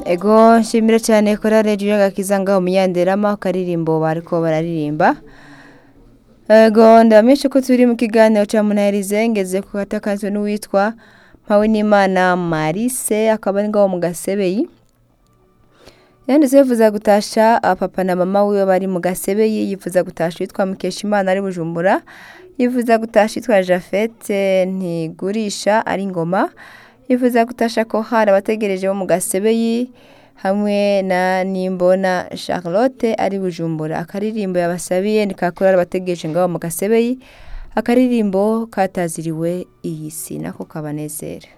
ego nshimira cyane korale Julia Gakiza ngaho munyanderama karirimbo bariko bararirimba ego ndamenyesha ko turi mu kiganiro ca munaherize ngeze ku katakanzwe n'uwitwa mpawe n'imana marise akaba ari ngaho mu gasebeyi yanditse yifuza gutasha papa na mama wiwe bari mu gasebeyi yifuza gutasha uwitwa mukeshimana ari bujumbura yifuza gutasha yitwa jafete ntigurisha ari ngoma yifuza gutasha ko hari abategereje bo mu gasebeyi hamwe na nimbona charlotte ari bujumbura akaririmbo yabasabiye ni kakorera abategereje ngaho mu gasebeyi akaririmbo kataziriwe iyi si nako kabanezera